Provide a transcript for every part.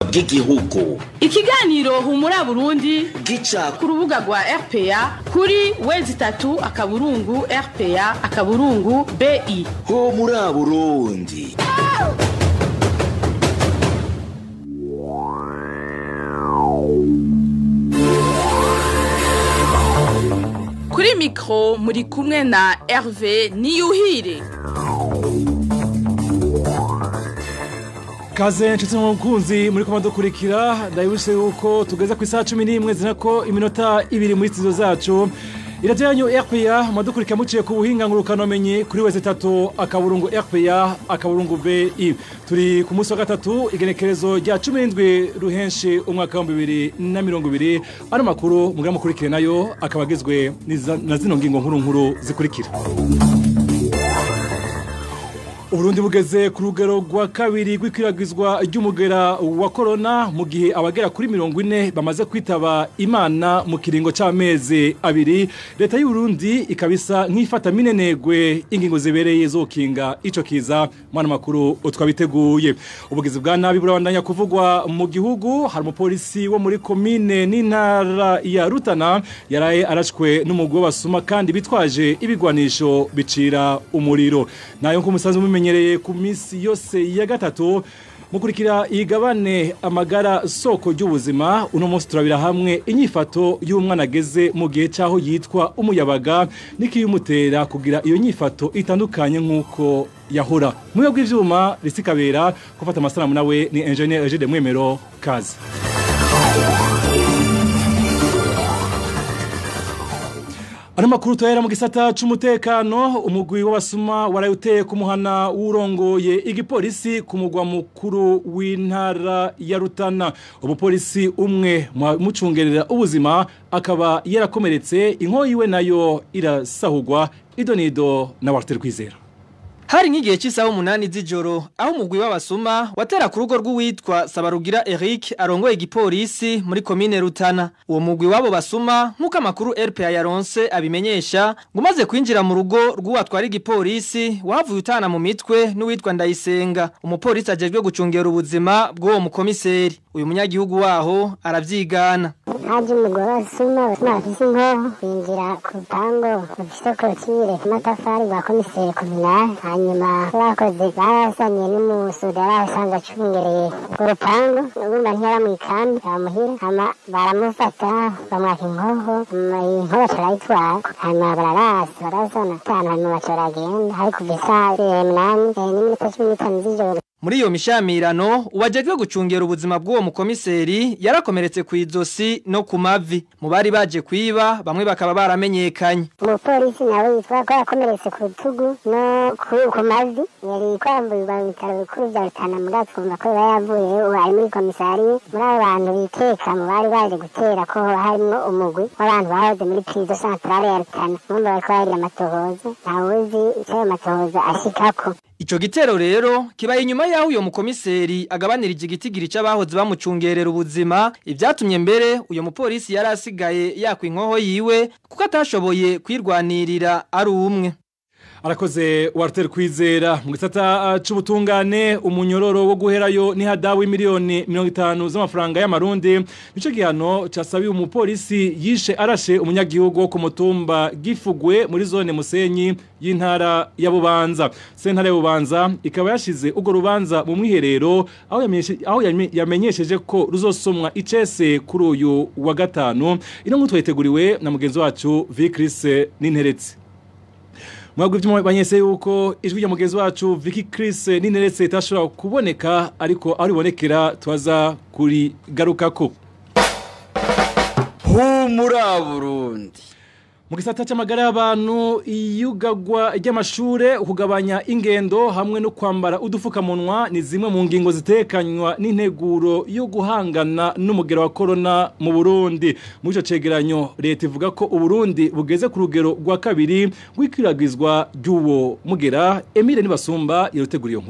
bw'igihugu ikiganiro humura burundi gica ku rubuga rwa rpa kuri wezi itatu akaburungu rpa akaburungu bi ho muri burundi kuri mikoro muri kumwe na herve niyuhire kaze nshuti mukunzi muri kuma dukurikira ndabibutse yuko tugeze ku isaha cumi n'imwe zina ko iminota ibiri muri studio zacu iradiyo yanyu rpa mudukurikira muciye ku buhinga ngurukanomenyi kuri wese itatu akaburungu rpa akaburungu bi turi ku munsi wa gatatu igenekerezo rya cumi n'indwi ruhenshi umwaka w'ibihumbi bibiri na mirongo ibiri ano makuru mugira mukurikire nayo akaba agizwe na zino ngingo nkuru nkuru zikurikira Uburundi bugeze ku rugero rwa kabiri rw'ikwiragizwa ry'umugera wa korona mu gihe abagera kuri mirongo ine bamaze kwitaba imana mu kiringo c'amezi abiri leta y'uburundi ikabisa nk'ifata minenegwe ingingo zibereye zokinga ico kiza mwana makuru twabiteguye ubugizi bwa nabi burabandanya kuvugwa mu gihugu hari umupolisi wo muri komine n'intara ya rutana yaraye arashwe n'umugwi w'abasuma kandi bitwaje ibigwanisho bicira umuriro nayo nk'umusanzu mumenye tumenyereye ku minsi yose ya gatatu mukurikira igabane amagara soko ry'ubuzima uno munsi turabira hamwe inyifato y'umwana ageze mu gihe cyaho yitwa umuyabaga n'ikiyumutera kugira iyo nyifato itandukanye nk'uko yahora mu bigo bw'ibyuma risikabera gufata amasanamu nawe ni enjeniyeri Egide Mwemero kazi Ano makuru tuhera mu gisata c'umutekano umugwi w'abasuma warayuteye ku muhana w'urongoye igipolisi ku mugwa mukuru w'intara ya Rutana umupolisi umwe mucungerera ubuzima akaba yarakomeretse inkoyi yiwe nayo irasahurwa idonido na Walter Kwizera Hari nk'igihe cy'isaha umunani z'ijoro aho umugwi w'abasuma watera ku rugo rw'uwitwa Sabarugira Eric arongoye igipolisi muri komine Rutana. Uwo mugwi wabo basuma nk'uko amakuru RPA yaronse abimenyesha ngo umaze kwinjira mu rugo rw'uwatwara igipolisi wavuye utana mu mitwe n'uwitwa Ndayisenga. Umupolisi ajejwe gucungera ubuzima bw'uwo mukomiseri. Uyu munyagihugu waho aravyigana. haje umugore wasuma basuma bafise inkoho binjira ku rupango rufise korotire amatafari rwa komiseri kominali hanyuma bakoze barasanye n'umusuda yarasanga acungereye urwo rupango urumva ntiyara mu ikambi aramuhira hama baramufata bamwaka inkoho inkoho baca barayitwara hanyuma bararasa barasana atanu hanyuma baca baragenda hari kuva isaha munani n'iminota cumi n'itanu z'ijoro Muri iyo mishamirano uwajejwe gucungera ubuzima bw'uwo mukomiseri yarakomeretse ku izosi no ku mavi mu bari baje kwiba bamwe bakaba baramenyekanye umupolisi nawe yitwa ko yakomeretse ku rutugu no ku mavi yari kwamburirwa mu bitaro bikuru vya rutana muri twumva ko yaba yavuye ubu ari muri komisariye muri abo bantu biteka mu bari baje gutera ko harimo umugwi w'abantu bahoze muri prizo centrale ya rutana mwumva bariko barira amatohoza ntawuzi ico ayo matohoza ashikako Ico gitero rero kibaye inyuma yaho uyo mukomiseri agabanirije igitigiri c'abahoze bamucungerera ubuzima ivyatumye mbere uyo mupolisi yari asigaye yakwa inkoho yiwe kuko atashoboye kwirwanirira ari umwe arakoze Walter Kwizera mu gisata c'ubutungane umunyororo wo guherayo ni hadawi miliyoni 50 z'amafaranga y'amarundi nico gihano casabiye umupolisi yishe arashe umunyagihugu wo ku mutumba gifugwe muri zone Musenyi y'intara ya Bubanza sentare ya Bubanza ikaba yashize ugo rubanza mu mwiherero aho yamenyesheje aho yamenyesheje ko ruzosomwa icese kuri uyu wa gatanu ino nkutwe yiteguriwe na mugenzi wacu Vicris Ninteretse mwabwo ibyuma banyese yuko ijwi rya mugenzi wacu Vicky Chris nineretse itashobora kuboneka ariko aho ribonekera twaza kuri garukako humura Burundi mu gisata cy'amagara y'abantu iyugagwa ry'amashure kugabanya ingendo hamwe no kwambara udufukamunwa ni zimwe mu ngingo zitekanywa n'integuro yo guhangana n'umugero wa corona mu Burundi muri ico cegeranyo leta ivuga ko uburundi bugeze ku rugero rwa kabiri rw'ikwiragizwa ry'uwo mugera Emile Nibasumba yaruteguriye nkuru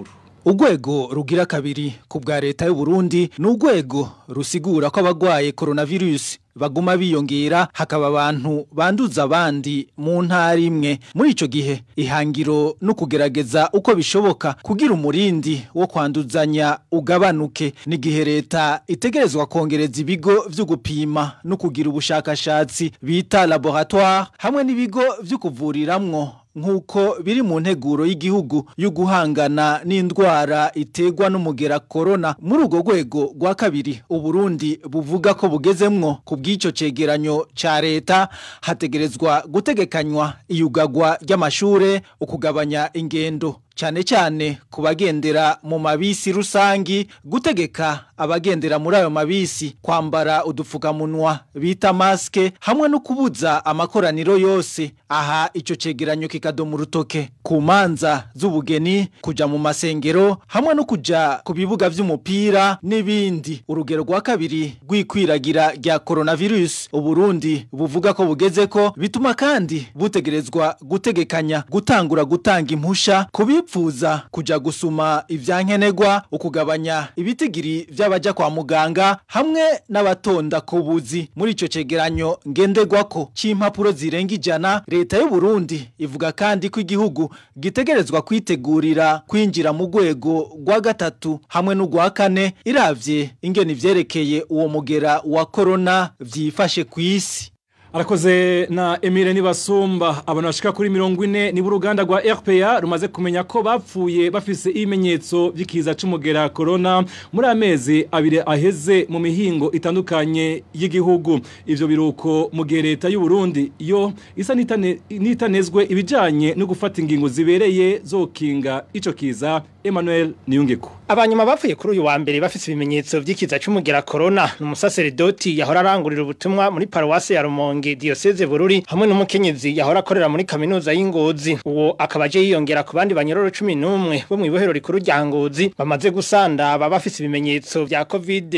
Urwego rugira kabiri ku bwa leta y'u Burundi ni urwego rusigura ko abagwaye coronavirus baguma biyongera hakaba abantu banduza abandi mu ntara imwe muri ico gihe ihangiro no kugerageza uko bishoboka kugira umurindi wo kwanduzanya ugabanuke n'igihe leta itegerezwa kongereza ibigo vyo gupima no kugira ubushakashatsi bita laboratoire hamwe n'ibigo vyo kuvuriramwo nk'uko biri mu nteguro y'igihugu yo guhangana n'indwara iterwa n'umugera corona muri urwo rwego rwa kabiri uburundi buvuga ko bugezemwo ku bw'icyo cegeranyo ca leta hategerezwa gutegekanywa iyugagwa ry'amashure ukugabanya ingendo cyane cyane ku bagendera mu mabisi rusangi gutegeka abagendera muri ayo mabisi kwambara udupfukamunwa bita maske hamwe no kubuza amakoraniro yose aha ico cegeranyo kikadoma urutoke ku manza z'ubugeni kuja mu masengero hamwe no kuja ku bibuga vy'umupira n'ibindi urugero rwa kabiri rw'ikwiragira rya coronavirus uburundi buvuga ko bugeze ko bituma kandi butegerezwa gutegekanya gutangura gutanga impusha kubi bipfuza kuja gusuma ivyankenegwa ukugabanya ibitigiri vy'abaja kwa muganga hamwe n'abatonda ku buzi muri ico cegeranyo ngendegwako c'impapuro zirenga ijana leta y'u Burundi ivuga kandi ko igihugu gitegerezwa kwitegurira kwinjira mu rwego rwa gatatu hamwe n'urwa kane iravye ingene ivyerekeye uwo mugera wa corona vyifashe kw'isi Arakoze na Emile Nibasumba abantu bashika kuri mirongo ine ni uruganda rwa RPA rumaze kumenya ko bapfuye bafise ibimenyetso by'ikiza c'umugera corona muri amezi abiri aheze mu mihingo itandukanye y'igihugu ivyo biruko mu gihe leta y'u Burundi yo isa nitane, nitanezwe ibijanye no gufata ingingo zibereye zokinga ico kiza Emmanuel Niyungeko Abanyuma bapfuye kuri uyu wa mbere bafise ibimenyetso vy'ikiza c'umugera corona n'umusaseredoti yahora arangurira ubutumwa muri paruwase ya Rumonge diocese Bururi hamwe n'umukenyezi yahora akorera muri kaminuza y'Ingozi uwo akaba aje yiyongera ku bandi banyororo 11 bo mu ibohero rikuru rya Ngozi bamaze gusanda baba bafise ibimenyetso vya covid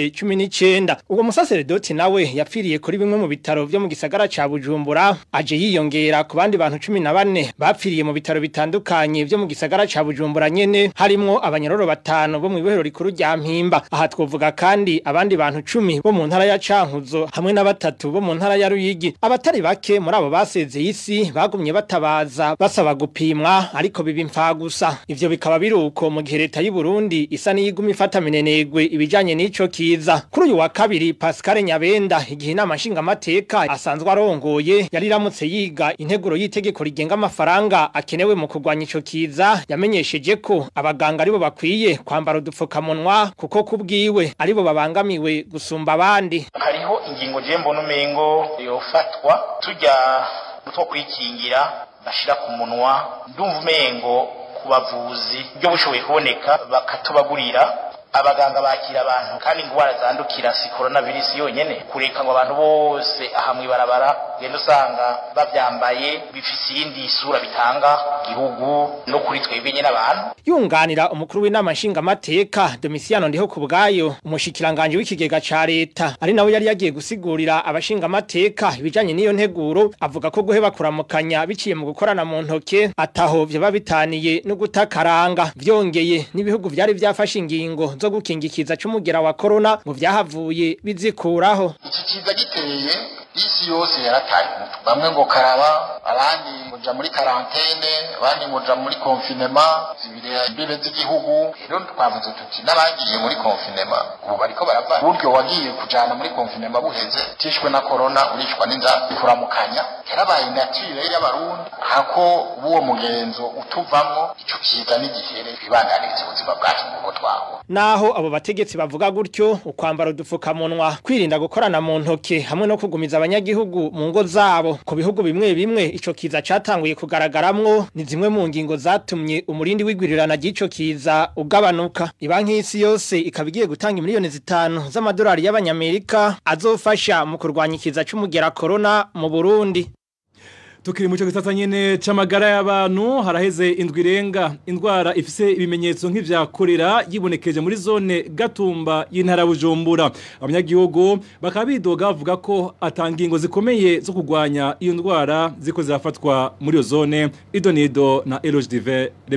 19 uwo musaseredoti nawe yapfiriye kuri bimwe mu bitaro vyo mu gisagara ca Bujumbura aje yiyongera ku bandi bantu 14 bapfiriye mu bitaro bitandukanye vyo mu gisagara ca Bujumbura nyene harimwo abanyororo batanu bo mu ibohero rikuru rya Mpimba aha twovuga kandi abandi bantu 10 bo mu ntara ya Cankuzo hamwe na batatu bo mu ntara ya Ruyigi abatari bake muri abo basezeye isi bagumye batabaza basaba gupimwa ariko biba imfa gusa ivyo bikaba biruko mu gihe leta y'u Burundi isa n'iyiguma ifata minenegwe ibijanye n'ico kiza kuri uyu wa kabiri Pascal Nyabenda igihe inama nshingamateka asanzwe arongoye yari iramutse yiga integuro y'itegeko rigenga amafaranga akenewe mu kurwanya ico kiza yamenyesheje ko abaganga aribo bakwiye kwambara udupfukamunwa kuko kubwiwe aribo babangamiwe gusumba abandi hariho ingingo je mbona umengo yofatwa tujya two kwikingira bashira ku munwa ndumva umengo ku bavuzi byo bushoboye kuboneka bakatubagurira abaganga bakira abantu kandi ingwara zandukira si coronavirus yonyene kureka ngo abantu bose aha mwibarabara genda usanga bavyambaye bifise iyindi sura bitanga gihugu no kuri twebwe nyene abantu yunganira umukuru w'inama nshingamateka Domiciano ndiho ku bwayo umushikiranganje w'ikigega ca leta ari nawe yari yagiye gusigurira abashingamateka ibijanye n'iyo nteguro avuga ko guheba kuramukanya biciye mu gukorana mu ntoke ataho vyoba bitaniye no gutakaranga vyongeye n'ibihugu vyari vyafashe ingingo zo gukingikiza c'umugera wa corona ngo vyahavuye bizikuraho iki kiza giteye isi yose yarataye umutwe bamwe ngo karaba abandi muja muri karantene abandi muja muri konfinema zibire imbibe z'igihugu rero twavuze tuti n'abagiye muri konfinema ubu bariko barava buryo wagiye kujana muri konfinema buheze tishwe na corona urishwa n'inzara kuramukanya yarabaye nature y'abarundi hako uwo mugenzo utuvamwo ico kiza n'igihere bibandaniriza ubuzima bwacu nk'uko twaho naho abo bategetsi bavuga gutyo ukwambara udupfukamunwa kwirinda gukorana mu ntoke hamwe no kugumiza abanyagihugu mu ngo zabo ku bihugu bimwe bimwe ico kiza catanguye kugaragaramwo ni zimwe mu ngingo zatumye umurindi w'igwirirana ry'ico kiza ugabanuka ibanki y'isi yose ikaba igiye gutanga miliyoni zitanu z'amadolari y'abanyamerika azofasha mu kurwanya ikiza c'umugera corona mu Burundi Tukiri muco gisata nyene c'amagara y'abantu haraheze indwi irenga indwara ifise ibimenyetso nk'ivya korera yibonekeje muri zone Gatumba y'intara Bujumbura abanyagihugu bakaba bidoga bavuga ko atangingo zikomeye zo kugwanya iyo ndwara ziko zirafatwa muri iyo zone Idonido na Eloge Dive Remesha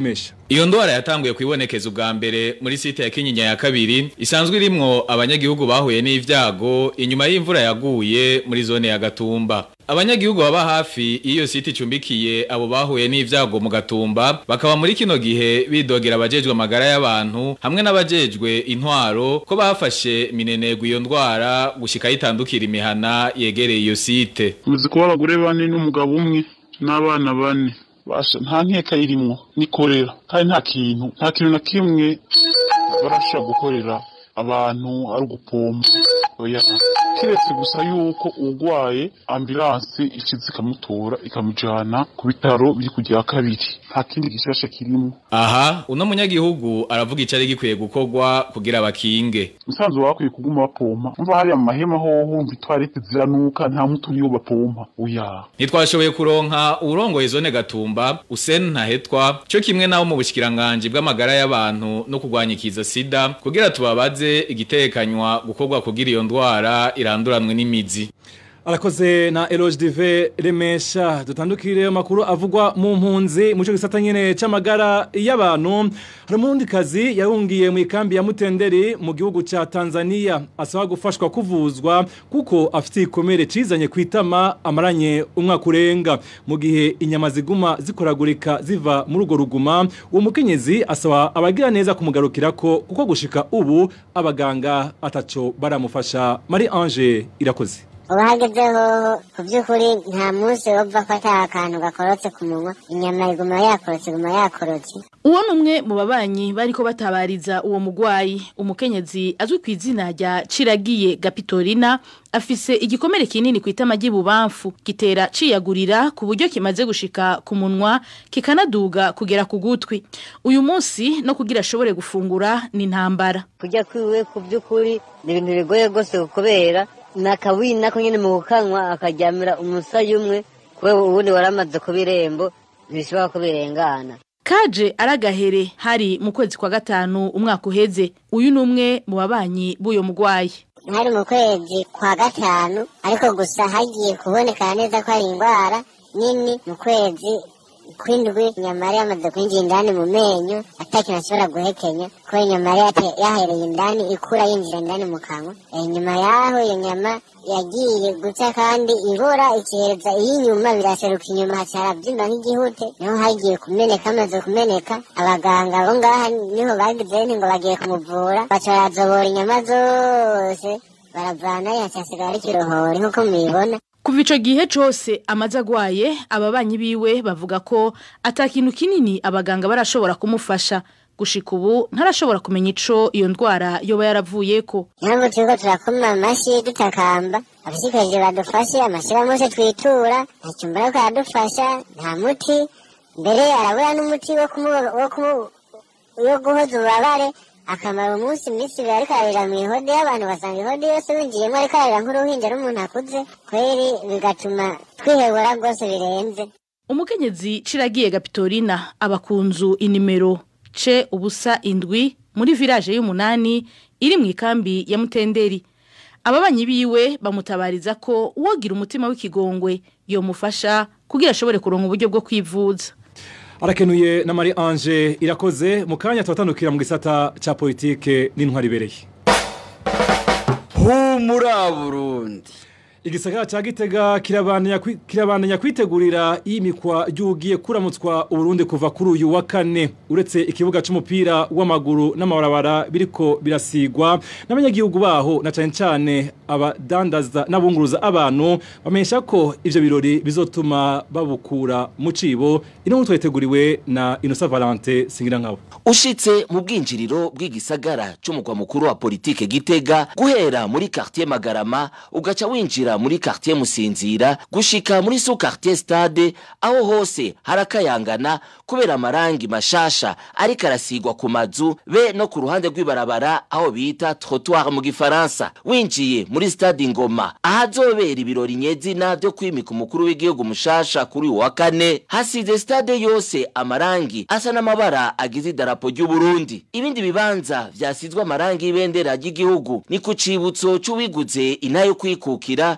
Iyo ndwara yatanguye kwibonekeza ubwa mbere muri site ya Kinyinya ya kabiri isanzwe irimwo abanyagihugu bahuye n'ivyago inyuma y'imvura yaguye muri zone ya Gatumba. Abanyagihugu baba hafi iyo site icumbikiye abo bahuye n'ivyago mu Gatumba bakaba muri kino gihe bidogera abajejwe amagara y'abantu hamwe n'abajejwe intwaro ko bafashe minenegwa iyo ndwara gushika yitandukira imihana yegereye iyo site. Muzi kuba abagore bane n'umugabo umwe n'abana bane basha nta nkeka irimwo nikorera kandi nta kintu nta kintu na kimwe barashobora gukorera abantu ari ugupompa oya kiretse gusa yuko urwaye ambulanse ikiza ikamutora ikamujana ku bitaro biri ku rya kabiri nta kindi gishasha kirimo Aha uno munyagihugu aravuga icari gikwiye gukorwa kugira bakinge. musanzu bakwiye kuguma bapompa umva hariya mu mahema hoho wumva itwarete ziranuka nta muti uriyo bapompa oya Ntitwashoboye kuronka urongoye zone Gatumba Usen Ntahetwa cyo kimwe nawo mu bushikiranganje bw'amagara y'abantu no kurwanya ikiza sida kugira tubabaze igitekanywa gukorwa kugira iyo ndwara iranduranwe n'imizi. Arakoze na Eloge Dive Remesha dutandukire amakuru avugwa mu mpunzi mu cyo gisata nyene c'amagara y'abantu hari umundi kazi yahungiye mu ikambi ya Mutenderi mu gihugu ca Tanzania asaba gufashwa kuvuzwa kuko afite ikomere cizanye kwitama amaranye umwaka urenga mu gihe inyama ziguma zikoragurika ziva muri ugo ruguma uwo mukenyezi asaba abagira neza kumugarukirako kuko gushika ubu abaganga ataco baramufasha Marie Ange irakoze ubu hagezeho ku by'ukuri nta munsi wumva ko ata akantu gakorotse ku munwa inyama iguma yakorotse iguma yakorotse uwo ni umwe mu babanyi bariko batabariza uwo mugwayi umukenyezi azwi ku izina rya ciragiye gapitorina afise igikomere kinini ku itama ry'ibubamfu gitera ciyagurira ku buryo kimaze gushika ku munwa kikanaduga kugera ku gutwi uyu munsi no kugira ashobore gufungura ni intambara kujya kwiwe ku by'ukuri ni ibintu bigoye rwose kubera ni akawini nako nyine mu gukanwa akaryamira umusaya umwe kubera ubundi waramaze ku birembo ntibishobora ko birengana kaje aragahere hari mu kwezi kwa gatanu umwaka uheze uyu ni umwe mu babanyi b'uyo mugwayi hari mu kwezi kwa gatanu ariko gusa hagiye kubonekana neza ko hari indwara nini mu kwezi kw'indwi inyama yari yamaze kwinjira indani mu menyo atakintu ashobora guhekenya kubera inyama yari yate- yahereye indani ikura yinjira indani mu kanwa Eh, nyuma yaho iyo nyama yagiye guca kandi ibora ikihereza iy'inyuma biraseruka inyuma hacara byimba nk'igihute niho hagiye kumeneka hamaze kumeneka abaganga bo ngaha niho bagize nti ngo bagiye kumuvura baca barazobora inyama zose baravanayo hacasigara ari ikirohori nk'uko mubibona kuva ico gihe cose amaze agwaye ababanyi biwe bavuga ko ata kintu kinini abaganga barashobora kumufasha gushika ubu ntarashobora kumenya ico iyo ndwara yoba yaravuyeko impamvu turiko turakoma amashi dutakamba abashikajije badufashe amashirahamwe yose twitura nta cyumba ariko aradufasha nta muti mbere arabura n'umuti wo kumu- wo kumu- wo guhoza ububabare akamara umunsi iminsi ibiri ariko ararira mu ihode y'abantu basanga ihode yose winjiyemo ariko ararira nk'uruhinja n'umuntu akuze kweri bigatuma twihebura rwose birenze umukenyezi ciragiye gapitorina aba ku nzu inimero ce ubusa indwi muri village y'umunani iri mu ikambi ya mutenderi ababanyi biwe bamutabariza ko uwogira umutima w'ikigongwe yomufasha kugira ashobore kuronka uburyo bwo kwivuza arakenuye na Marie Ange irakoze mu kanya tubatandukira mu gisata ca politike n'intwari ibereye humura burundi igisagara ca gitega kirabandanya kwi- kirabandanya kwitegurira iyimikwa ry'ugiye kuramutswa uburundi kuva kuri uyu wa kane uretse ikibuga c'umupira w'amaguru n'amabarabara biriko birasigwa n'abanyagihugu baho na cane cane abadandaza n'abunguruza abantu bamenyesha ko ivyo birori bizotuma babukura mu cibo ino nkuru twayiteguriwe na Innocent Valente Singirankabo ushitse mu bwinjiriro bw'igisagara c'umugwa mukuru wa politike gitega guhera muri quartier magarama ugaca winjira muri quartier musinzira gushika muri sous quartier stade aho hose harakayangana kubera amarangi mashasha ariko arasigwa ku mazu be no ku ruhande rw'ibarabara aho bita trottoir mu gifaransa winjiye muri stade ngoma ahazobera ibirori nyezina vyo kwimika umukuru w'igihugu mushasha kuri uyu wa kane hasize stade yose amarangi asa n'amabara agize idarapo ry'uburundi ibindi bibanza vyasizwe amarangi y'ibendera ry'igihugu ni ku cibutso c'uwiguze inayo kwikukira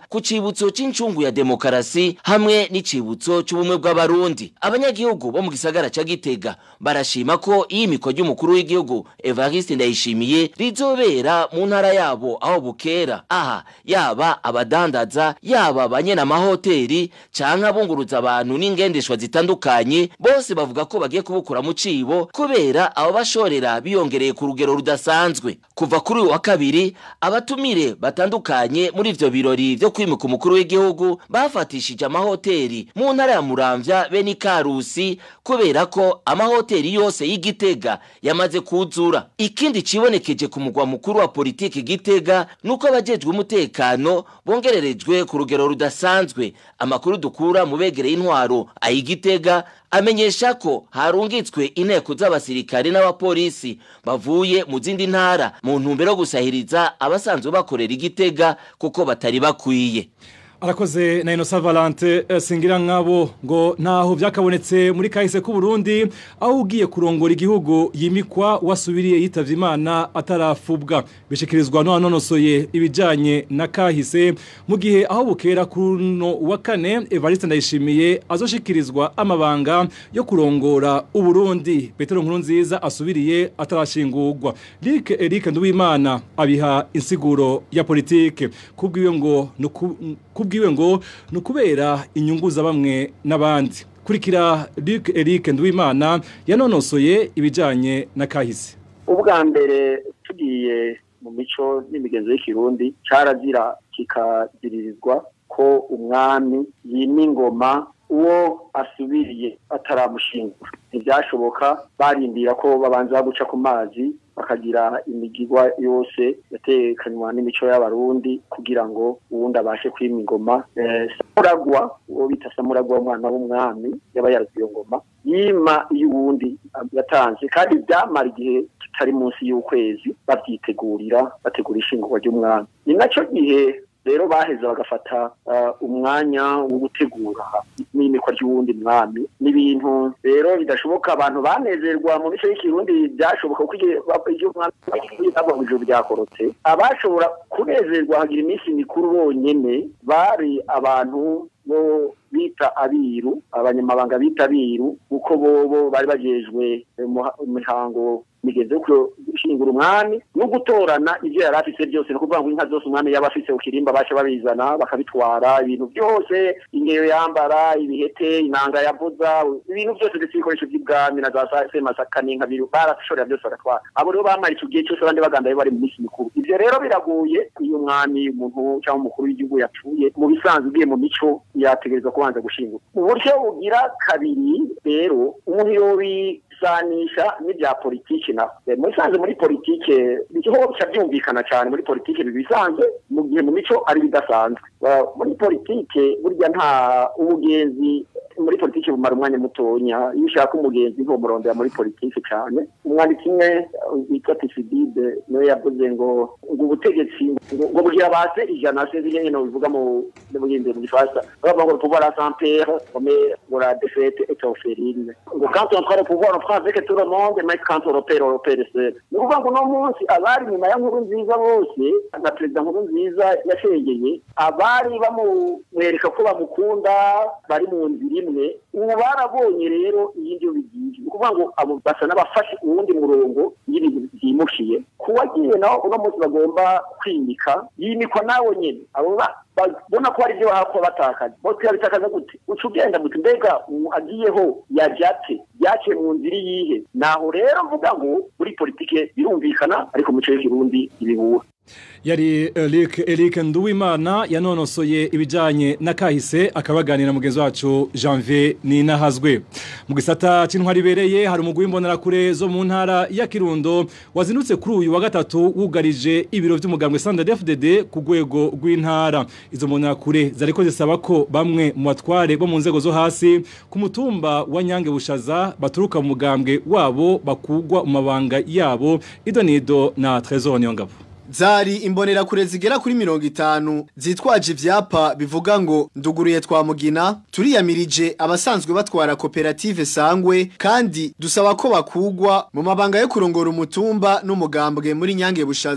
ku cibutso c'incungu ya demokarasi hamwe n'icibutso c'ubumwe bw'abarundi abanyagihugu bo mu gisagara ca gitega barashima ko iyimikwa ry'umukuru w'igihugu evariste ndayishimiye rizobera mu ntara yabo aho bukera aha yaba abadandaza yaba abanyena amahoteli canke abunguruza abantu n'ingendeshwa zitandukanye bose bavuga ko bagiye kubukura mu cibo kubera abo bashorera biyongereye ku rugero rudasanzwe kuva kuri uyu wa kabiri abatumire batandukanye muri ivyo birori vyo kwimika umukuru w'igihugu bafatishije amahoteli mu ntara ya muramvya be n'ikarusi kubera ko amahoteli yose y'igitega yamaze kuzura ikindi cibonekeje ku mugwa mukuru wa politiki gitega nuko abajejwe umutekano bongererejwe ku rugero rudasanzwe amakuru dukura mu begereye intwaro ayigitega amenyesha ko harungitswe inteko z'abasirikare n'abapolisi bavuye mu zindi ntara mu ntumbero yo gusahiriza abasanzwe bakorera igitega kuko batari bakwiye arakoze na inosa valante eh, singira nk'abo ngo ntaho byakabonetse muri kahise k'u Burundi aho ugiye kurongora igihugu yimikwa wasubiriye yitavye imana atarafubwa bishikirizwa n'uwanonosoye ibijanye na kahise mu gihe aho bukera kuno wa kane Evariste Ndayishimiye azoshikirizwa amabanga yo kurongora u Burundi Petero Nkurunziza asubiriye atarashingurwa Lick Eric Nduwimana abiha insiguro ya politike kubwiwe ngo nuku kubwiwe ngo nukubera inyungu za bamwe n'abandi kurikira Luc Eric Nduwimana yanonosoye ibijanye na kahise ubwa mbere tugiye mu mico n'imigenzo y'ikirundi carazira kikaziririzwa ko umwami yima ingoma uwo asubiriye ataramushingura ntibyashoboka barindira ko babanza guca ku mazi bakagira imigigwa yose yatekanywa n'imico y'abarundi kugira ngo uwundi abashe kwima ingoma samuragwa uwo bita samuragwa umwana w'umwami yaba yarazi iyo ngoma yima iyo uwundi yatanze kandi byamara igihe kitari munsi y'ukwezi babyitegurira bategura ishingurwa ry'umwami ni nacyo gihe rero baheza bagafata umwanya wo gutegura n'imikwa ry'uwundi mwami n'ibintu rero bidashoboka abantu banezerwa mu mico y'ikirundi byashoboka kuko iyo umwami ntabwo mu ijoro byakorotse abashobora kunezerwa hagira iminsi mikuru bonyene bari abantu bo bita abiru abanyamabanga bita abiru kuko bobo bari bajejwe imihango migenzo yo gushingura umwami no gutorana ibyo yari afise byose no kuvuga ngo inka zose umwami yaba afise ukirimba baca babizana bakabitwara ibintu byose ingeyo yambara ibihete inanga yavuza ibintu byose ndetse ibikoresho by'ibwami na za semasaka n'inka biru barashorera byose bagatwara abo rero bamara icyo gihe cyose abandi bagandaye bari mu minsi mikuru ivyo rero biragoye iyo umwami umuntu cyangwa umukuru w'igihugu yapfuye mu bisanzwe ugiye mu mico yategerezwa kubanza gushingura mu buryo bugira kabiri rero umuntu yobi sanisha n'ibya politiki naho muri sanze muri politike biho bica byumvikana cyane muri politike bibisanzwe mu gihe mu mico ari bidasanzwe muri politike burya nta umugenzi muri politiki bumara umwanya mutonya iyo ushaka umugenzi ntumurondera muri politiki cyane umwanditsi umwe witwa tisidide niwe yavuze ngo ngo ubutegetsi ngo bugira base ijana sinzi nyine bivuga mu buhinzi mu gifaransa bavuga ngo le pouvoir à sans père mais ngo la défaite est orpheline ngo quand on prend le pouvoir on prend avec tout le monde mais quand on opère on opère seul ni ukuvuga ngo uno munsi abari nyuma ya nkuru nziza bose na perezida nkuru nziza yashengeye abari bamwereka ko bamukunda bari mu nzira imwe ubu barabonye rero iyindi yo bigiye ni ukuvuga ngo abo basa n'abafashe uwundi murongo y'ibintu byimukiye ku wagiye nawe uno munsi bagomba kwimika yimikwa nawe nyine abo babona ko hari ibyo bahakwa batakaza bose yabitakaza gute uca ugenda gute mbega agiyeho yajyate byaciye mu nzira iyihe naho rero mvuga ngo muri politike birumvikana ariko mu mico y'ikirundi ibihura yari Eric Eric Nduwimana yanonosoye ibijanye na kahise akabaganira mugenzi wacu Janvier Ninahazwe mu gisata c'intwari bereye hari umugwi w'imbonera kure zo mu ntara ya Kirundo wazinutse kuri uyu wa gatatu wugarije ibiro vy'umugambwe Standard FDD ku rwego rw'intara izo mbonera kure zariko zisaba ko bamwe mu batware bo mu nzego zo hasi ku mutumba wa Nyange Bushaza baturuka mu mugambwe wabo bakugwa mu mabanga yabo idonido na Trésor Nyongabo Zari imbonera kure zigera kuri mirongo itanu zitwaje ivyapa bivuga ngo nduguruye twa mugina turiyamirije abasanzwe batwara koperative sangwe kandi dusaba ko bakugwa mu mabanga yo kurongora umutumba n'umugambwe muri nyange bushaza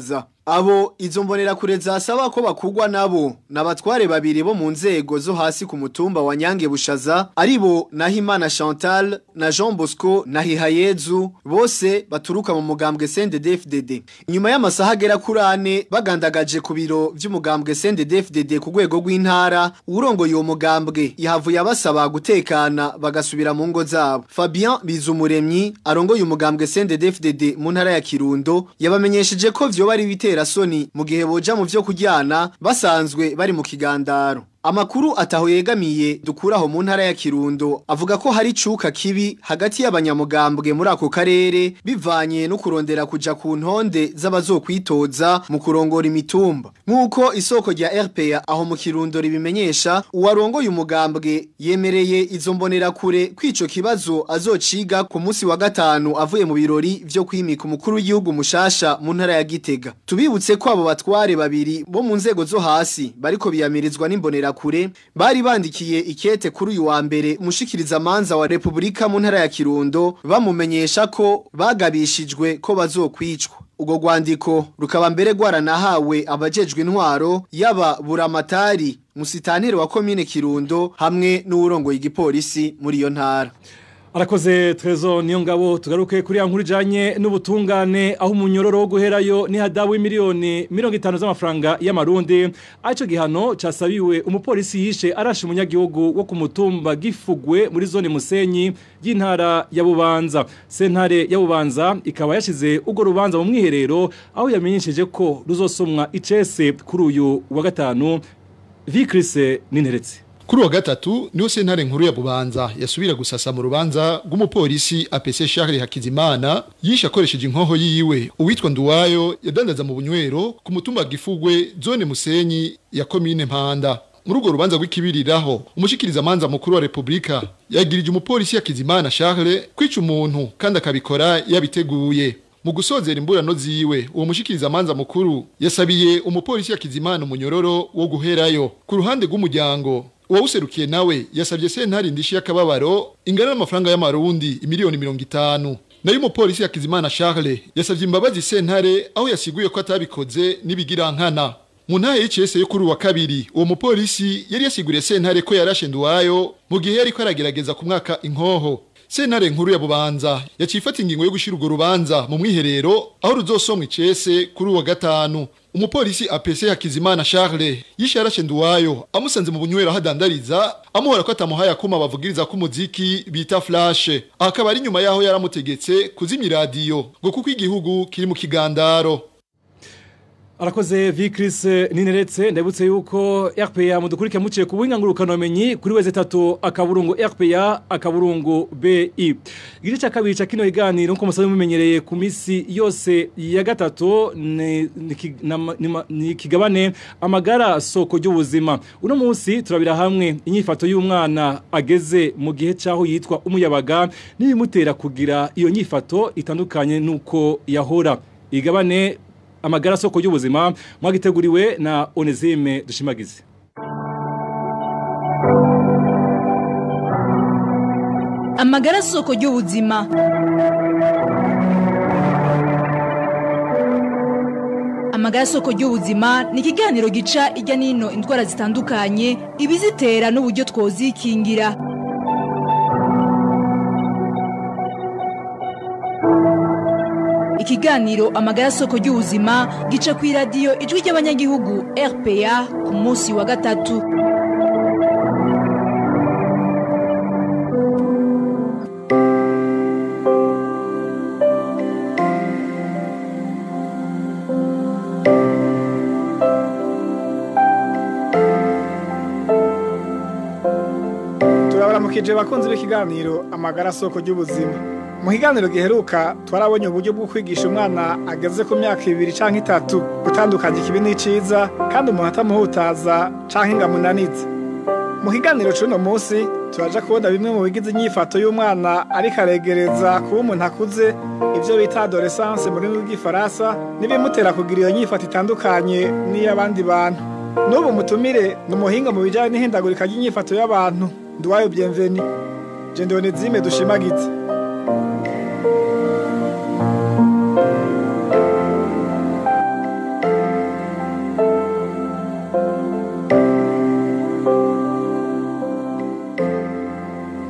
abo izo mbonerakure zasaba ko bakugwa nabo n'abatware babiri bo mu nzego zo hasi ku mutumba wa Nyange Bushaza aribo Nahimana Chantal na Jean Bosco na Hihayezu bose baturuka mu mugambwe CNDD-FDD nyuma y'amasaha agera kuri ane bagandagaje ku biro vy'umugambwe CNDD-FDD ku rwego rw'intara urongoye uwo mugambwe yahavuye abasaba gutekana bagasubira mu ngo zabo Fabien Bizumuremyi arongoye umugambwe CNDD-FDD mu ntara ya Kirundo yabamenyesheje ko vyoba ari bitera soni mu gihe boja mu vyo kuryana basanzwe bari mu kigandaro Amakuru ataho yegamiye dukuraho mu ntara ya Kirundo avuga ko hari cuka kibi hagati y'abanyamugambwe muri ako karere bivanye no kurondera kuja ku ntonde z'abazokwitoza mu kurongora imitumba nkuko isoko rya RPA aho mu Kirundo ribimenyesha uwarongoye umugambwe yemereye izo mbonera kure kwico kibazo azociga ku munsi wa gatanu avuye mu birori vyo kwimika umukuru w'igihugu mushasha mu ntara ya Gitega tubibutse ko abo batware babiri bo mu nzego zo hasi bariko biyamirizwa n'imbonera kure bari bandikiye ikete kuri uyu wa mbere mushikiriza manza wa Republika mu ntara ya Kirundo bamumenyesha ko bagabishijwe ko bazokwicwa ubwo rwandiko rukaba mbere rwaranahawe abajejwe intwaro yaba buramatari musitanteri wa komine Kirundo hamwe n'uwurongoye igipolisi muri iyo ntara Arakoze Trezo niyo ngabo tugaruke kuri ya nkuru ijanye n'ubutungane aho umunyororo wo guherayo ni hadawi miliyoni 50 z'amafaranga y'amarundi aco gihano casabiwe umupolisi yishe arashe umunyagihugu wo ku mutumba gifugwe muri zone Musenyi y'intara ya Bubanza sentare ya Bubanza ikaba yashize ugo rubanza mu mwiherero aho yamenyesheje ko ruzosomwa icese kuri uyu wa gatanu Vikrise Ninteretse Kuri wa gatatu niho sentare nkuru ya Bubanza yasubira gusasa mu rubanza rw'umupolisi APC Charles Hakizimana yisha akoresheje inkoho yiwe uwitwa Nduwayo yadandaza mu bunywero ku mutumba gifugwe zone Musenyi ya commune Mpanda muri urwo rubanza rw'ikibiriraho umushikiriza manza mukuru wa Republika yagirije umupolisi Hakizimana Charles kwica umuntu kandi akabikora yabiteguye mu gusozera imburano ziwe uwo mushikiriza manza mukuru yasabiye umupolisi Hakizimana umunyororo wo guherayo ku ruhande rw'umuryango uwawuserukiye nawe yasabye sentare indishi y'akababaro ingana n'amafaranga y'amarundi imiliyoni mirongo itanu nayo umupolisi Hakizimana Charles yasabye imbabazi sentare aho yasiguye ko atabikoze n'ibigirankana mu ntahe y'icese yo kuri uwa kabiri uwo mupolisi yari yasiguriye sentare ko yarashe nduwayo mu gihe yari ko aragerageza ku mwaka inkoho sentare nkuru ya bubanza yacifata ingingo yo gushira urwo rubanza mu mwiherero aho ruzosomwa icese kuri uwa gatanu umupolisi APC Hakizimana Charles yishe yarashe nduwayo amusanze mu bunywero hadandariza amuhora ko atamuhaye akuma bavugiriza ko umuziki bita flash akaba ari nyuma yaho yaramutegetse kuzimya radio ngo kuko igihugu kiri mu kigandaro Arakoze Vikris Nineretse ndabutse yuko RPA mudukurike muciye ku buhinga ngurukanomenyi kuri weze tatu akaburungu RPA akaburungu BI. Igice cya kabiri cya kino iganiro nko musabe mumenyereye ku misi yose ya gatatu ni, ni, ki- nama- ni, ma- ni kigabane amagara soko y'ubuzima. Uno munsi turabira hamwe inyifato y'umwana ageze mu gihe cyaho yitwa umuyabaga n'ibimutera kugira iyo nyifato itandukanye nuko yahora. Igabane amagara soko y'ubuzima mwagiteguriwe na Onezime dushimagize amagara soko y'ubuzima amagara soko y'ubuzima ni ikiganiro gica ijya n'ino indwara zitandukanye ibizitera n'uburyo twozikingira ikiganiro amagara soko y'ubuzima gica ku iradiyo ijwi ry'abanyagihugu rpa ku munsi wa gatatu turabaramukije bakunzi b'ikiganiro amagara soko y'ubuzima mu kiganiro giheruka twarabonye uburyo bwo kwigisha umwana ageze ku myaka ibiri canke itatu gutandukanya ikibi n'iciza kandi umuntu atamuhutaza canke ngo amunanize mu kiganiro c'uno munsi turaja kubona bimwe mu bigize inyifato y'umwana ariko aregereza kuba umuntu akuze ivyo bita adolescence mu rurimi rw'igifaransa n'ibimutera kugira iyo nyifato itandukanye n'iy'abandi bantu n'ubu mutumire ni umuhinga mu bijanye n'ihindagurika ry'inyifato y'abantu nduwayo bienveni je ndonezime dushimagize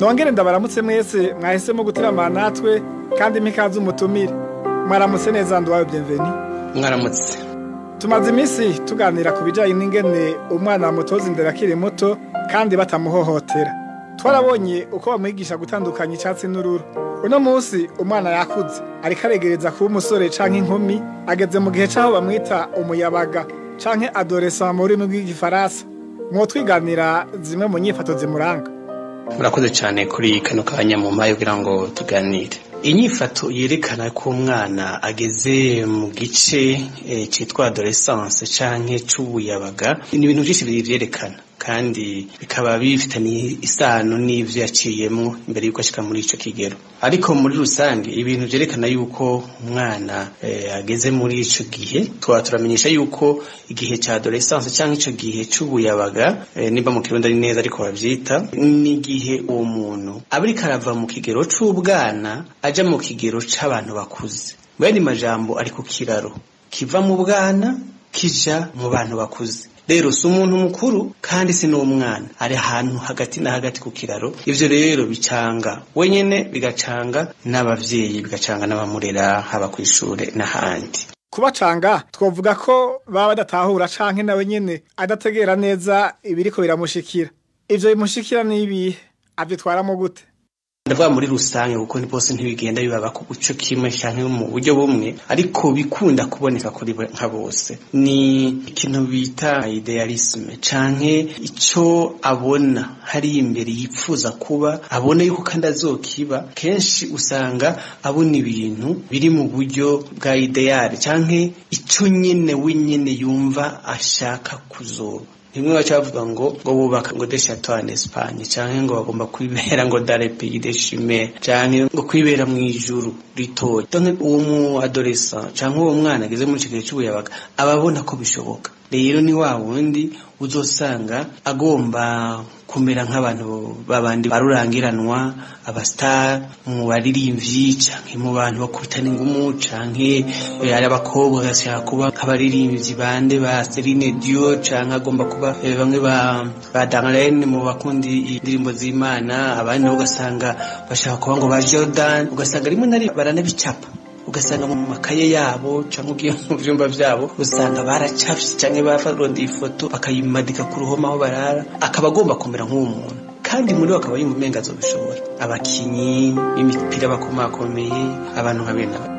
nongere ndabaramutse mwese mwahisemo guteramana natwe kandi mpikaze umutumire mwaramutse neza nduwayo bienveni mwaramutse tumaze iminsi tuganira ku bijyanye n'ingene umwana mutoza imbere akiri muto kandi batamuhohotera twarabonye uko bamwigisha gutandukanya icyatsi n'ururu uno munsi umwana yakuze ariko aregereza kuba umusore cyangwa inkumi ageze mu gihe cy'aho bamwita umuyabaga cyangwa adoresa mu rurimi rw'igifaransa mwotwiganira zimwe mu nyifato zimuranga murakoze cyane kuri kano kanya mu mpaye kugira ngo tuganire inyifato yerekana ko umwana ageze mu gice cyitwa adolescence canke c'ubuyabaga ni ibintu byinshi bivyerekana kandi bikaba bifitanye isano n'ivyo yaciyemwo imbere yuko ashika muri ico kigero ariko muri rusange ibintu vyerekana yuko umwana eh, ageze muri ico gihe twaba turamenyesha yuko igihe ca adolescence canke ico gihe c'ubuyabaga eh, nimba mu kirundi ari neza ariko bavyita ni igihe uwo muntu aba ariko arava mu kigero c'ubwana aja mu kigero c'abantu bakuze bene majambo ari ku kiraro kiva mu bwana kija mu bantu bakuze rero si umuntu mukuru kandi si n'umwana ari ahantu hagati na hagati ku kiraro ivyo rero bicanga wenyene bigacanga n'abavyeyi bigacanga n'abamurera haba kw'ishure n'ahandi kubacanga twavuga ko baba badatahura canke nawe nyene adategera neza ibiriko biramushikira ivyo bimushikira n'ibihe avyitwaramo gute ndavuga muri rusange kuko ni bose ntibigenda bibaba ku guco kimwe canke mu buryo bumwe ariko bikunda kuboneka kuri nka bose ni ikintu bita idealisme canke ico abona hari imbere yipfuza kuba abona yuko kandi azokiba kenshi usanga abona ibintu biri mu buryo bwa ideale canke ico nyene wenyene yumva ashaka kuzoba rimwe baca bavuga ngo ngo bubaka ngo de chateau en Espagne canke ngo bagomba kwibera ngo dans les pays de chimère canke ngo kwibera mu ijuru ritoya donc uwo mu adolescent canke uwo mwana ageze muri kigihe cy'ubuyabaga ababona ko bishoboka rero ni wa wundi uzosanga agomba kumera nk'abantu babandi barurangiranwa abastar mu baririmvyi canke mu bantu bakubitana ingumu canke ari abakobwa agashaka kuba nk'abaririmbyi bande ba Celine Dion canke agomba kuba bamwe ba ba Darlene mu bakundi indirimbo z'Imana abandi nabo ugasanga bashaka kuba ngo ba Jordan ugasanga rimwe na rimwe baranabicapa ugasanga mu makaye yabo cyangwa ugiye mu byumba byabo usanga baracafye cyangwa bafarodi ifoto bakayimadika ku ruhome aho barara akaba agomba kumera nk'uwo muntu kandi muri we akaba yumva umenga azobishobora abakinyi b'imipira bakomakomeye abantu nka bene aba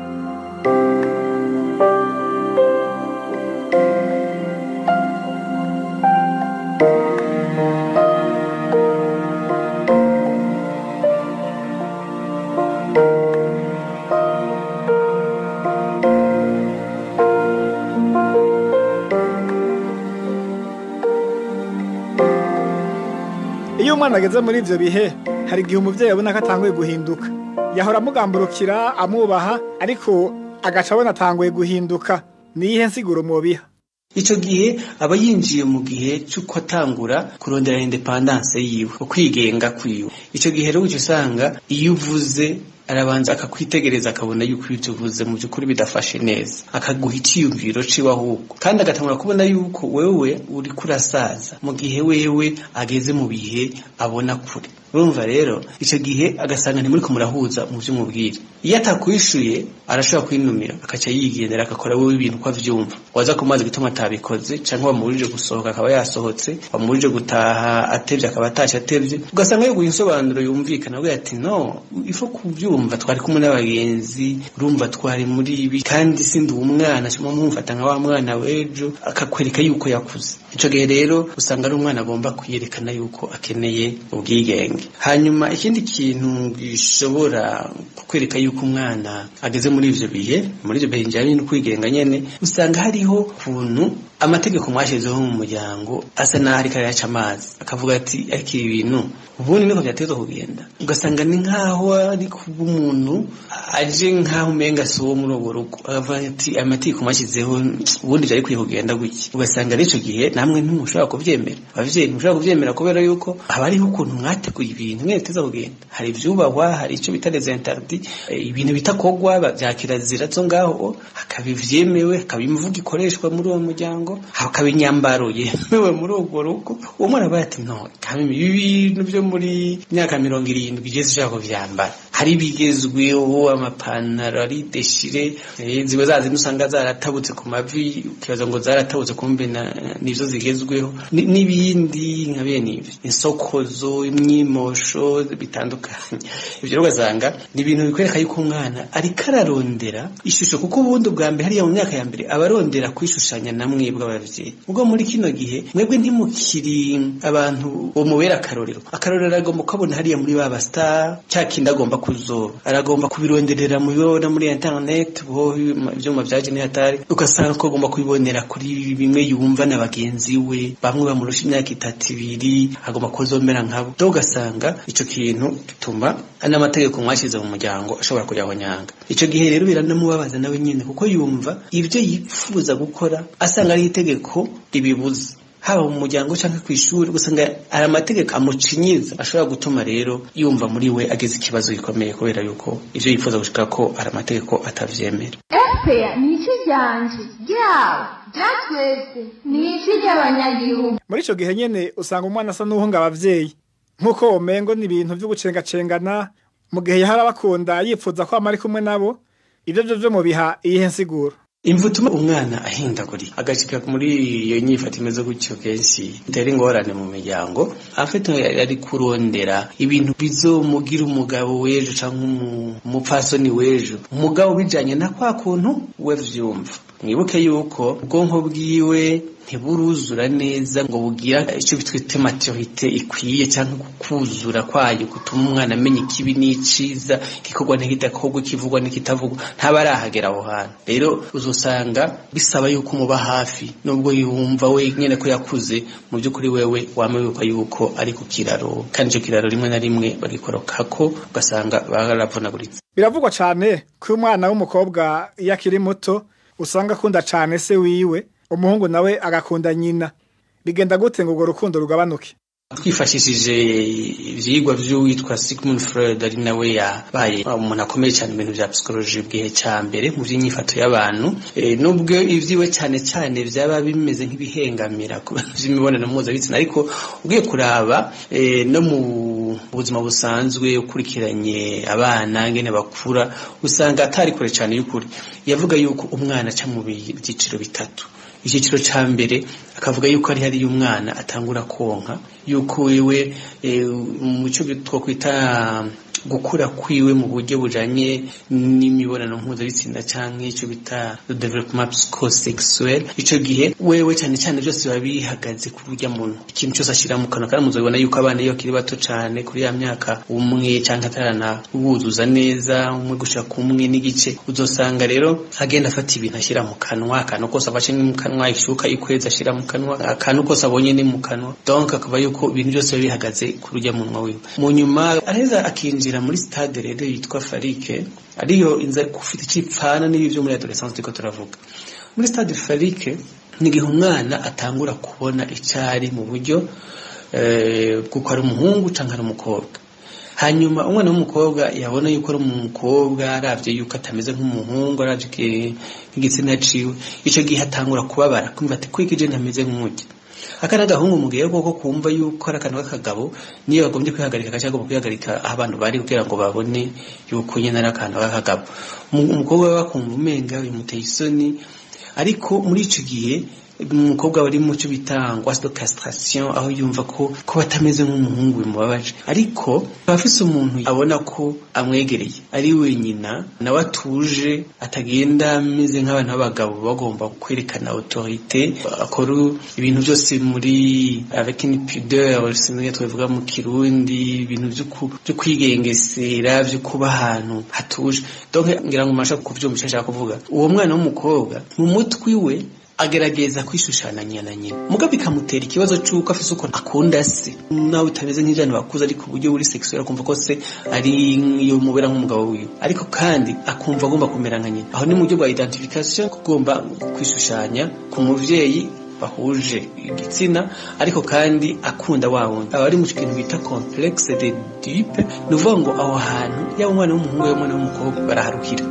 iyo umwana ageze muri ivyo bihe hari igihe umuvyeyi abona ko atanguye guhinduka yahora amugamburukira amwubaha ariko agaca abona atanguye guhinduka niyihe nsiguro mubiha ico gihe aba yinjiye mu gihe c'uko atangura kurondera independance yiwe ukwigenga kwiwe ico gihe rero uca usanga iyo uvuze arabanza akakwitegereza akabona yuko ibyo uvuze mu by'ukuri bidafashe neza akaguha icyiyumviro ciwe ahubwo kandi agatangura kubona yuko wewe uri kurasaza mu gihe wewe ageze mu bihe abona kure urumva rero icyo gihe agasanga ntimuri kumurahuza mu byo umubwira iyo atakwishuye arashobora kwinumira akaca yigendera agakora wowe ibintu uko avyumva waza kumazi gutuma atabikoze canke wamubujije gusohoka akaba yasohotse wamubujije gutaha atevye akaba atashe atevye ugasanga yoguha insobanuro yumvikana avuga ati no ifo kuvyumva twari kumwe n'abagenzi urumva twari muri ibi kandi sindi umwana cuma mumfata nka wa mwana w'ejo akakwereka yuko yakuze ico gihe rero usanga ari umwana agomba kwiyerekana yuko akeneye ubwigenge hanyuma ikindi kintu gishobora kukwereka yuko umwana ageze muri ivyo bihe muri ivyo bihe njyanye no kwigenga nyene usanga hariho ukuntu amategeko mwashyizeho mu muryango asa n'aho ariko arayaca amazi akavuga ati ariko ibi bintu ubundi niko byateza kugenda ugasanga ni nk'aho ari kuba umuntu aje nk'aho umenga si uwo muri urwo rugo akavuga ati aya mategeko mwashyizeho ubundi byari kwiye kugenda gutya ugasanga n'icyo gihe namwe ntimushobora kubyemera ababyeyi ntimushobora kubyemera kubera yuko haba hariho ukuntu mwateguye ibintu mwene biteza kugenda hari ibyubahwa hari icyo bita les interdits ibintu bitakogwa bya kirazira zo ngaho hakaba ivyemewe hakaba imivugo ikoreshwa muri uwo muryango rugo hakaba inyambaro yemewe muri urwo rugo uwo mwana aba ati no kamimi ibi bintu byo muri myaka mirongo irindwi igeze ushaka kuvyambara hari ibigezweho amapantaro ari deshire eh, ziba za zindi usanga zaratabutse ku mavi ukibaza ngo zaratabutse kumbe na- nizo zigezweho Ni- n'ibindi nka bene ibi insokozo imyimosho bitandukanye ibyo rero ugasanga ni ibintu bikwereka yuko umwana ariko ararondera ishusho kuko ubundi bwa mbere hariya mu myaka ya mbere aba arondera kwishushanya na mwebwe ababyeyi ubwo muri kino gihe mwebwe ntimukiri abantu bomubera akarorero akarorero agomba kubona hariya muri ba bastar cya kindi agomba kuzoba aragomba kubironderera mu bibona muri internet bo ibyuma bya genetari ugasanga ko agomba kubibonera kuri bimwe yumva na bagenzi we bamwe bamurusha imyaka itatu ibiri agomba kuzomera nkabo do ugasanga ico kintu gituma n'amategeko mwashyize mu muryango ashobora kujya nyanga ico gihe rero biranamubabaza nawe nyine kuko yumva ibyo yifuza gukora asanga ari itegeko ribibuza haba mu muryango cyangwa ku ishuri usanga hari amategeko amucinyiza ashobora gutuma rero yumva muri we ageze ikibazo gikomeye kubera yuko ivyo yifuza gushika ko hari amategeko atavyemera epeya ni iki ryanje ryawe ryatwese ni iki ry'abanyagihugu muri ico gihe nyene usanga umwana asa n'uhunga abavyeyi nk'uko womengo ni ibintu vyo gucengacengana mu gihe yahara bakunda yipfuza ko ama ari kumwe nabo ivyo vyo vyo mubiha iyihe nsiguro imvu ituma umwana ahindagurika agashika muri iyo nyifato imeze gutyo kenshi itera ingorane mu miryango afite ari kurondera ibintu bizomugira umugabo w'ejo cyangwa umu- umupfasoni w'ejo umugabo bijanye na kwa kuntu we vyumva mwibuke yuko ubwonko bwiwe ntiburuzura neza ngo bugira icyo bitwite maturite ikwiye cyangwa kuzura kwayo gutuma umwana amenya ikibi n'iciza igikorwa ntikidakorwa ikivugwa n'ikitavugwa ntaba arahagera aho hantu rero uzosanga bisaba yuko umuba hafi nubwo yumva we nyine ko yakuze mu by'ukuri wewe wama wibuka yuko ari ku kiraro kandi icyo kiraro rimwe na rimwe bagikorokako ugasanga baravunaguritse biravugwa cane ko umwana w'umukobwa iyo akiri muto usanga akunda cane se wiwe umuhungu nawe agakunda nyina bigenda gute ngo urwo rukundo rugabanuke twifashishije ivyigwa vy'uwitwa Sigmund Freud ari nawe yabaye umuntu akomeye cyane mu bintu vya psychology bwihe ca mbere mu vy'inyifato y'abantu e, nubwo ivyiwe cyane cyane vyaba bimeze nk'ibihengamira ku bintu vy'imibonano mpuzabitsina ariko ugiye kuraba e, no mu buzima busanzwe ukurikiranye abana ngene bakura usanga atari kure cyane y'ukuri yavuga yuko umwana aca mu byiciro bitatu icyiciro cya mbere akavuga yuko ari hariyo umwana atangura konka yuko wewe mu cyo twakwita gukura kwiwe mu buryo bujanye n'imibonano mpuzabitsina cyangwa icyo bita development psychosexuel icyo gihe wewe cyane cyane byose biba bihagaze ku buryo muntu ikintu cyose ashyira mu kanwa kandi muzabibona yuko abana iyo bakiri bato cyane kuri ya myaka umwe cyangwa atarana buzuza neza umwe gushaka umwe n'igice uzosanga rero agenda afata ibintu ashyira mu kanwa akantu kose afashe ni mu kanwa ishuka ikwezi ashyira mu kanwa akantu kose abonye ni mu kanwa donc akaba yuko ibintu byose biba bihagaze ku rujya munwa wiwe mu nyuma araheza akinjira muri stade rero yitwa farike ariyo inza ufite icipfana n'ibi byo muri adolescence turiko turavuga muri stade farike ni igihe umwana atangura kubona icyari mu buryo bw'uko ari umuhungu cyangwa ari umukobwa hanyuma umwana w'umukobwa yabona yuko ari umukobwa arabye yuko atameze nk'umuhungu arabye nk'igitsina ciwe icyo gihe atangura kubabara kumva ati kwiki je ntameze nk'umujyi aka n'agahungu mu gihe koko kumva yuko ari akantu k'akagabo niyo bagombye kwihagarika agace agomba kwihagarika aho abantu bari kugira ngo babone yuko nyine ari akantu k'akagabo umukobwa we bakumva umenga bimuteye isoni ariko muri icyo gihe umukobwa bari mu cyo bita ngwasi de castration aho yumva ko ko batameze nk'umuhungu bimubabaje ariko abafise umuntu abona ko amwegereye ari wenyina nawe atuje atagenda ameze nk'abantu b'abagabo bagomba kwerekana autorité akora ibintu byose muri avec une pudeur sinzi twavuga mu kirundi ibintu byo kwigengesera byo kuba ahantu hatuje donc ngira ngo masha kuvyumvisha ashaka kuvuga uwo mwana w'umukobwa mu mutwi we agerageza kwishushanya na nyina muga bikamutera ikibazo cy'uko afise uko akunda se nawe utameze nk'ijana bakuze ariko uburyo buri sexuel akumva ko se ari iyo mubera nk'umugabo wiwe ariko kandi akumva agomba kumera nka nyina aho ni mu buryo bwa identification kugomba kwishushanya ku muvyeyi bahuje igitsina ariko kandi akunda wa wundi aba ari mu kintu bita complexe de dupe ni ukuvuga ngo aho hantu yaba umwana w'umuhungu yaba umwana w'umukobwa baraharukira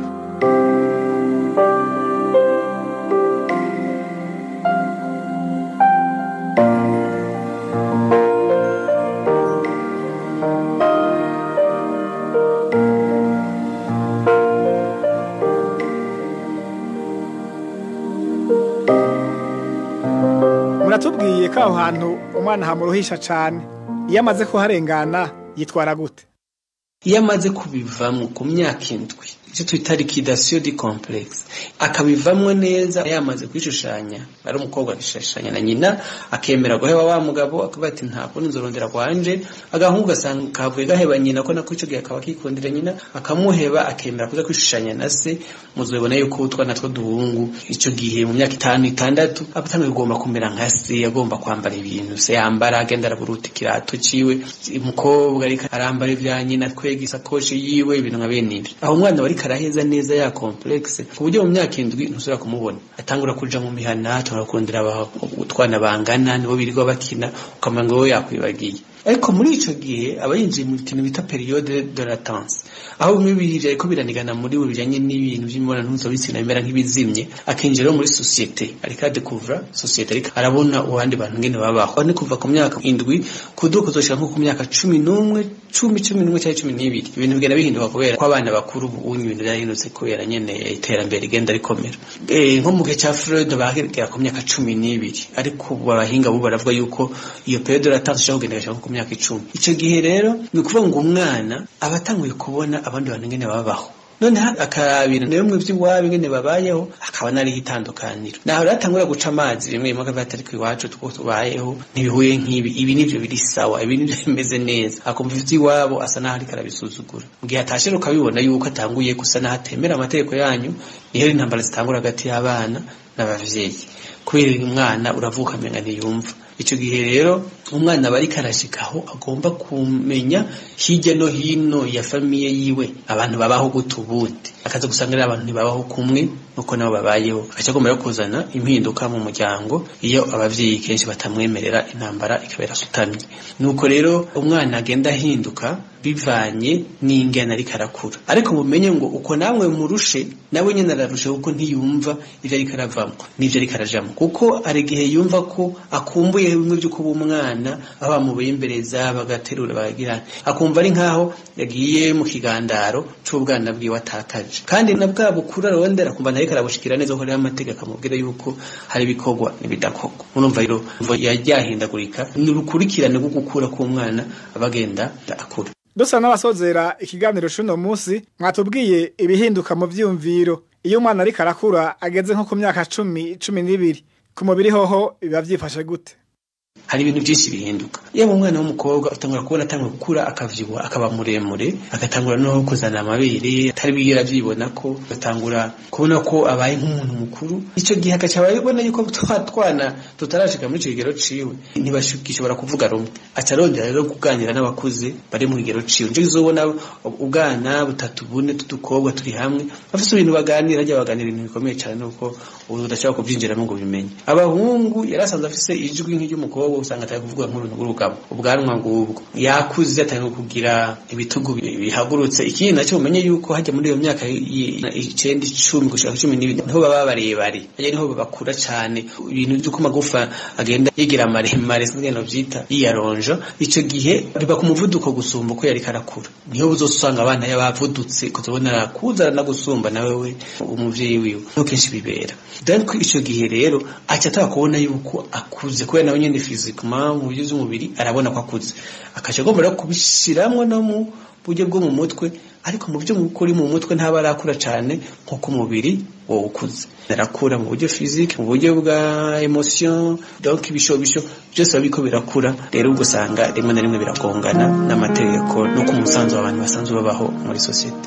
ko aho hantu umwana hamuruhisha cane iyo amaze kuharengana yitwara gute iyo amaze kubivamo ku myaka indwi icyo twita liquidation du complexe akabivamo neza yamaze kwishushanya ari umukobwa akishushanya na nyina akemera guheba wa mugabo akavuga ati nta kundi nzorondera kwanje agahungu gasanga kavuye gaheba nyina ko nako ico gihe akaba akikundira nyina akamuheba akemera kuza kwishushanya na se muzobona yuko utwana two duhungu ico gihe mu myaka itanu itandatu abatangiye kugomba kumera nka se agomba kwambara ibintu se yambara agenda araburuta ikirato ciwe umukobwa ariko arambara ibya nyina twega isakoshi yiwe ibintu nka bene ivyo aho umwana bariko araheza neza ya complexe ku buryo mu myaka indwi ntusubira kumubona atangura kuja mu mihana atangura kurondera utwana bangana nibo birirwa bakina ukamenya ngo we yakwibagiye ariko muri ico gihe aba yinjiye mu kintu bita periode de latence aho bimwe biri ariko biranigana muri we bijanye n'ibintu by'imibonano mpuzabitsina bimera nk'ibizimye akinjira muri societe ariko adekuvura societe ariko arabona abandi bantu ngene babaho ni kuva ku myaka indwi kuduka kuzoshika nko ku myaka cumi n'umwe cumi cumi n'umwe cyangwa cumi n'ibiri ibintu bigenda bihinduka kubera ko abana bakuru ubu ibintu byarahindutse kubera nyene iterambere rigenda rikomera nko mu gihe cya Freud bagera ku myaka cumi n'ibiri ariko ubu abahinga bo baravuga yuko iyo periode de latence ishobora kugenda igashika ku myaka icumi icyo gihe rero ni ukuvuga ngo umwana aba atanguye kubona abandi bantu ngene babaho noneho akarabira na bimwe by'iwabo ingene babayeho akaba nariho itandukaniro naho rero atangura guca amazi rimwe rimwe akavuga ati ariko iwacu two tubayeho ntibihuye nk'ibi ibi nivyo biri sawa ibi nivyo bimeze neza akumva ivy'iwabo asa naho ariko arabisuzugura mu gihe atashe ukabibona yuko atanguye gusa naho atemera amategeko yanyu niho intambara zitangura hagati y'abana n'abavyeyi kubera umwana uravuka amenga ntiyumva icyo gihe rero umwana aba ariko arashikaho agomba kumenya hirya no hino ya famiye yiwe abantu babaho gute ubundi akaza gusanga rero abantu ntibabaho kumwe nuko nabo babayeho agaca agomba rero kuzana impinduka mu muryango iyo abavyeyi kenshi batamwemerera intambara ikabera sutamye nuko rero umwana agenda ahinduka bivanye n'ingene ariko arakura ariko mumenye ngo uko namwe murushe nawe nyene ararusha kuko ntiyumva ivyo ariko aravamo n'ivyo ariko arajamo kuko hari igihe yumva ko akumbuye bimwe vyo kuba umwana aho bamubembereza bagaterura bagagira akumva ari nkaho yagiye mu kigandaro c'ubwana bwiwe atakaje kandi na bwa bukuru arondera akumva nayo karabushikira neza ko rero amategeko amubwira yuko hari ibikorwa n'ibidakorwa urumva rero yaryahindagurika ni urukurikirane rwo gukura k'umwana abagenda akura dusa n'abasozera ikiganiro c'uno munsi mwatubwiye ibihinduka mu vyiyumviro iyo umwana ariko arakura ageze nko ku myaka cumi cumi n'ibiri ku mubiri hoho biba vyifashe gute hari ibintu byinshi bihinduka yaba umwana w'umukobwa utangura kubona atangura gukura akavyibuha akaba muremure agatangura no kuzana amabere atari bigera vyibona ko agatangura kubona ko abaye nk'umuntu mukuru ico gihe agaca ababona yuko twa twana tutarashika muri ico kigero ciwe ntibashobora kuvuga rumwe aca arondera rero kuganira n'abakuze bari mu kigero ciwe nico kizobona ubwana butatu bune tudukobwa turi hamwe bafise ibintu baganira rya baganira ibintu bikomeye cane nuko ubu udashobora kuvyinjiramo ngo bimenye abahungu yari asanzwe afise ijwi nk'iry'umukobwa usanga atari kuvuga nk'uruntu rw'urugabo ubwanwa ngubwo yakuze atari kugira ibitugu bihagurutse ikindi nacyo umenye yuko hajya muri iyo myaka icenda icumi gushaka cumi n'ibiri niho baba barebare hajya niho bakura cane ibintu vy'uko amagufa agenda yigira maremare sinzi ngene vyita yiyaronja ico gihe biba ku muvuduko gusumba uko yariko arakura niho uzosanga abana yabavudutse kuzobona arakuza aranagusumba nawe we umuvyeyi wiwe niho kenshi bibera donc ico gihe rero aca ataba kubona yuko akuze kubera nawe nyene physiquement mu buryo bw'umubiri arabona ko akuze akaca agomba rero kubishiramwo no mu buryo bwo mu mutwe ariko mu byo uri mu mutwe ntaba arakura cyane nk'uko umubiri wowe ukuze arakura mu buryo physique mu buryo bwa emotion donc ibishobisho byose biba biriko birakura rero ubwo usanga rimwe na rimwe biragongana n'amategeko no ku musanzu w'abantu basanzwe babaho muri sosiyete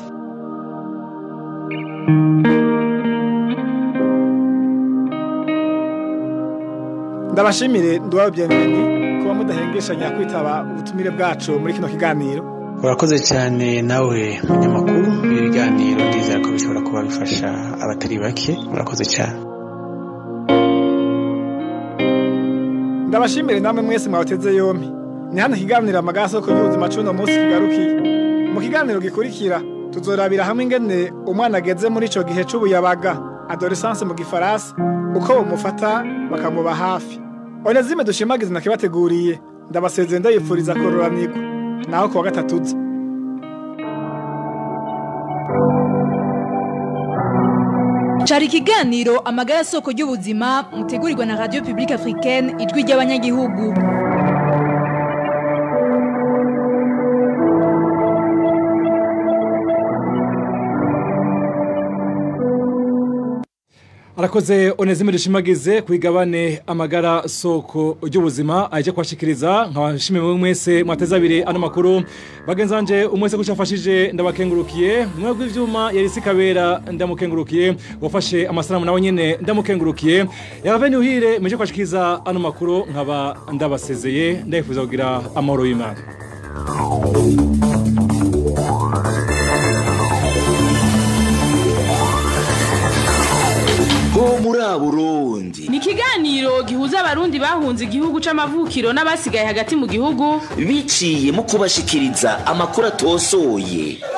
ndabashimire nduwayo bienveni kuba mudahengeshanya kwitaba ubutumire bwacu muri kino kiganiro urakoze cyane nawe munyamakuru ibi biganiro ndizera ko bishobora kuba bifasha abatari bake urakoze cyane ndabashimire namwe mwese mwawuteze yompi ni hano ikiganiro amagaso ku y'ubuzima c'uno munsi kigarukiye mu kiganiro gikurikira tuzorabira hamwe ingene umwana ageze muri ico gihe c'ubuyabaga adolescence mu gifaransa uko bamufata bakamuba hafi onezime dushimagize nakibateguriye ndabasezeye ndayipfuriza kororanirwa naho kuwa gatatu uza cari ikiganiro amagara soko y'ubuzima mutegurirwa na radio publique africaine ijwi ry'abanyagihugu arakoze onezime rishimagize kwigabane amagara soko ry'ubuzima aje kwashikiriza nkabashimye mwe mwese mwateza abiri ano makuru bagenzi banje umwese gushafashije ndabakengurukiye mwe gw'ivyuma yari sikabera ndamukengurukiye wafashe amasanamu nawe nyene ndamukengurukiye yaraveni uhire meje kwashikiriza ano makuru nkaba ndabasezeye ndayifuza kugira amahoro y'Imana ho muri Burundi ni ikiganiro gihuza abarundi bahunze igihugu c'amavukiro n'abasigaye hagati mu gihugu biciye mu kubashikiriza amakuru atosoye